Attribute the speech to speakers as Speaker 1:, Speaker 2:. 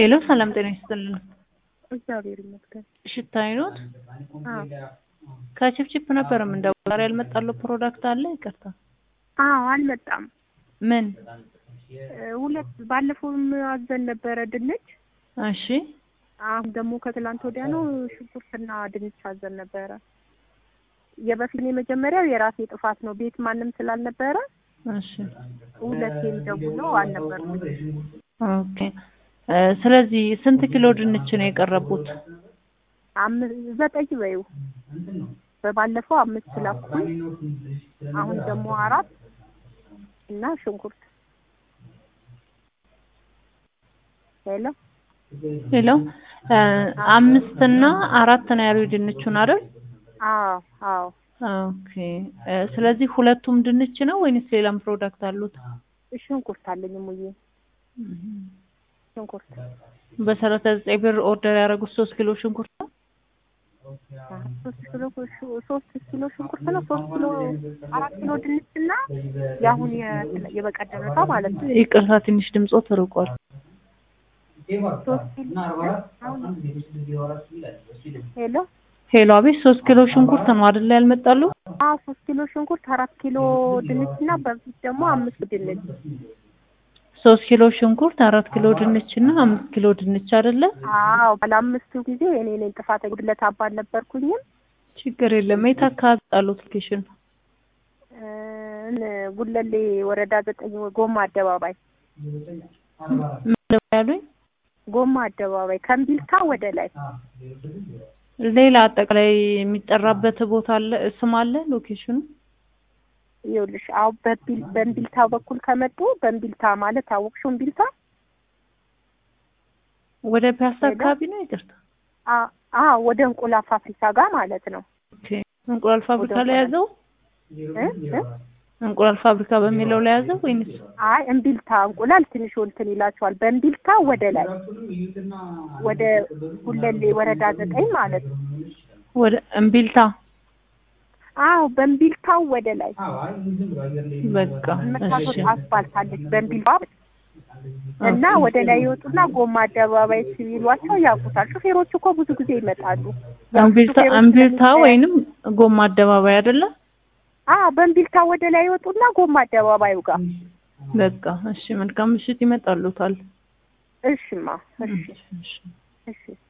Speaker 1: ሄሎ ሰላም ጤና ይስጥልን።
Speaker 2: እግዚአብሔር ይመስገን።
Speaker 1: ሽታይ ኖት
Speaker 2: አዎ
Speaker 1: ከቺፕቺፕ ነበር የምንደውለው። ዛሬ ያልመጣለው ፕሮዳክት አለ? ይቅርታ
Speaker 2: አዎ አልመጣም።
Speaker 1: ምን?
Speaker 2: እ ሁለት ባለፈውም አዘን ነበረ ድንች።
Speaker 1: እሺ
Speaker 2: አሁን ደግሞ ከትላንት ወዲያ ነው ሽንኩርትና ድንች አዘን ነበረ። የበፊት የመጀመሪያው የራሴ ጥፋት ነው። ቤት ማንም ስላልነበረ
Speaker 1: እሺ
Speaker 2: ሁለቴም ደውለው አልነበርኩም።
Speaker 1: ኦኬ እ ስለዚህ ስንት ኪሎ ድንች ነው የቀረቡት?
Speaker 2: አምስት ዘጠኝ በይው በባለፈው አምስት ላኩኝ። አሁን ደግሞ አራት እና ሽንኩርት ሄሎ
Speaker 1: ሄሎ እ አምስት እና አራት ነው ያሉ ድንቹን አይደል?
Speaker 2: አዎ አዎ
Speaker 1: ኦኬ እ ስለዚህ ሁለቱም ድንች ነው ወይንስ ሌላም ፕሮዳክት አሉት?
Speaker 2: ሽንኩርት አለኝ ሙዬ ሽንኩርት
Speaker 1: በሰላሳ ዘጠኝ ብር ኦርደር ያደረጉት ሶስት ኪሎ ሽንኩርት ነው።
Speaker 2: ሶስት ኪሎ ሹ- ሶስት ኪሎ ሽንኩርት ነው። ሶስት ኪሎ አራት ኪሎ ድንች እና የአሁን የ- የበቀደመታ ማለት ነው።
Speaker 1: ይቅርታ ትንሽ ድምጾ ተርቋል።
Speaker 2: ሶስት ኪሎ ሄሎ
Speaker 1: ሄሎ አቤት ሶስት ኪሎ ሽንኩርት ነው አይደል ያልመጣሉ?
Speaker 2: አዎ ሶስት ኪሎ ሽንኩርት አራት ኪሎ ድንች እና በፊት ደግሞ አምስት ድንች
Speaker 1: ሶስት ኪሎ ሽንኩርት አራት ኪሎ ድንች እና አምስት ኪሎ ድንች አይደለ?
Speaker 2: አዎ ባለ አምስቱ ጊዜ እኔ ነኝ ጥፋት ጉድለት አባ አልነበርኩኝም።
Speaker 1: ችግር የለም። የት አካባቢ ጣሉት ሎኬሽን?
Speaker 2: እ ጉለሌ ወረዳ ዘጠኝ ጎማ አደባባይ
Speaker 1: ምንድነው ያሉኝ?
Speaker 2: ጎማ አደባባይ ከእምቢልታ ወደ ላይ
Speaker 1: ሌላ አጠቃላይ የሚጠራበት ቦታ አለ ስም አለ ሎኬሽኑ?
Speaker 2: ይኸውልሽ አሁን በቢል በእምቢልታ በኩል ከመጡ በእምቢልታ ማለት አወቅሽው እምቢልታ
Speaker 1: ወደ ፒያሳ
Speaker 2: ሄሎ?
Speaker 1: አካባቢ ነው። ይቅርታ
Speaker 2: አ አ ወደ እንቁላል ፋብሪካ ጋር ማለት ነው
Speaker 1: ኦኬ። እንቁላል ፋብሪካ
Speaker 2: ወደ
Speaker 1: ላይ ያዘው?
Speaker 2: እ እ
Speaker 1: እንቁላል ፋብሪካ በሚለው ላይ ያዘው ወይንስ
Speaker 2: አይ እምቢልታ እንቁላል ትንሽ እንትን ይላቸዋል። በእምቢልታ ወደ ላይ ወደ ጉለሌ ወረዳ ዘጠኝ ማለት ነው።
Speaker 1: ወደ እምቢልታ?
Speaker 2: አዎ በእምቢልታው ወደ ላይ
Speaker 1: በቃ
Speaker 2: መታቶት
Speaker 1: እሺ
Speaker 2: አስፋልት አለች በእምቢልታ እና ወደ ላይ ይወጡና ጎማ አደባባይ ሲሏቸው ያውቁታል። ሹፌሮች እኮ ብዙ ጊዜ ይመጣሉ። ያው
Speaker 1: እምቢልታ
Speaker 2: ሹፌሮች
Speaker 1: እምቢልታ
Speaker 2: ስለሚለያዩ-
Speaker 1: ወይንም ጎማ አደባባይ አይደለ?
Speaker 2: አዎ በእምቢልታ ወደ ላይ ይወጡና ጎማ አደባባዩ ጋር
Speaker 1: በቃ እሺ፣ መልካም ምሽት ይመጣሉታል።
Speaker 2: እሽማ እሺ
Speaker 1: እሺ።
Speaker 2: እሺ